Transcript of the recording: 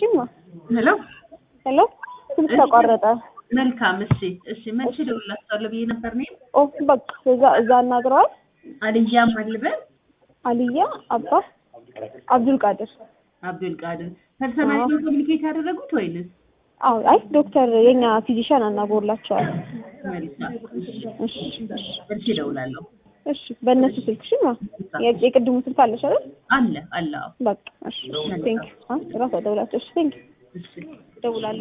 ማ ሄሎ ሄሎ ስልክ ተቋረጠ። መልካም። እሺ፣ እሺ። መቼ ደውላችኋለሁ ብዬ ነበር እኔ ኦ በቃ እዛ እዛ አናግረዋል። አልያ ማልበል አልያ አባ አብዱል ቃድር አብዱል ቃድር ፐርሰናል ነው ኮሚኒኬት ያደረጉት ወይንስ? አዎ አይ ዶክተር የኛ ፊዚሻን አናግሮላቸዋል። መልካም። እሺ፣ እሺ እሺ እሺ፣ እደውላለሁ። እሺ በእነሱ ስልክ እሺ ማ የ- የቅድሙ ስልክ አለሽ አይደል? አለ አለ። አዎ። በቃ እሺ ቴንክ ዩ ራሷ ደውላቸው። እሺ ቴንክ ዩ እሺ እደውላለሁ።